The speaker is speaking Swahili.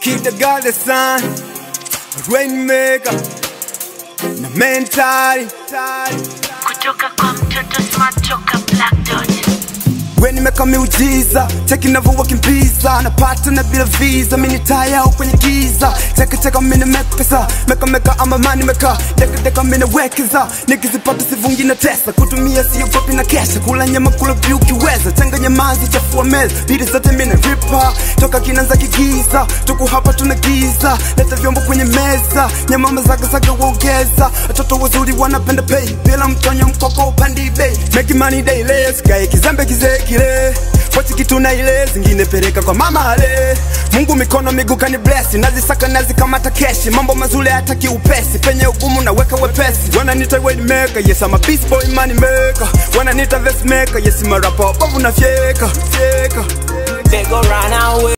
Keep the God the sun, rainmaker, na mentali. kutoka kwa mtoto smart toka black dot We nimeka miujiza, cheki navyowakimbiza, napata na bila visa, mini taya au kwenye giza, cheki cheka mini mepesa, meka meka ama mani meka, deka deka mini wekeza, nikizipata sivungi na tesa, kutumia sio kopi na kesha, kula nyama kula vyu kiweza, changanya mazi chafua meza, bidi zote mini ripa, toka kinanza kigiza, tuku hapa tuna giza, leta vyombo kwenye meza, nyama mazaga zaga uongeza, watoto wazuri wanapenda pay, bila mtonyo mkoko upandi bei, make money daily, sikae kizembe kizee kile Pochi kitu na ile zingine peleka kwa mama ale Mungu mikono miguu kani bless nazisaka nazikamata keshi mambo mazuri hata kiupesi penye ugumu naweka wepesi wananita weight maker yes I'm a beast boy money maker wananita vest maker yes I'm a rapper bovu na fyeka fyeka They go run away.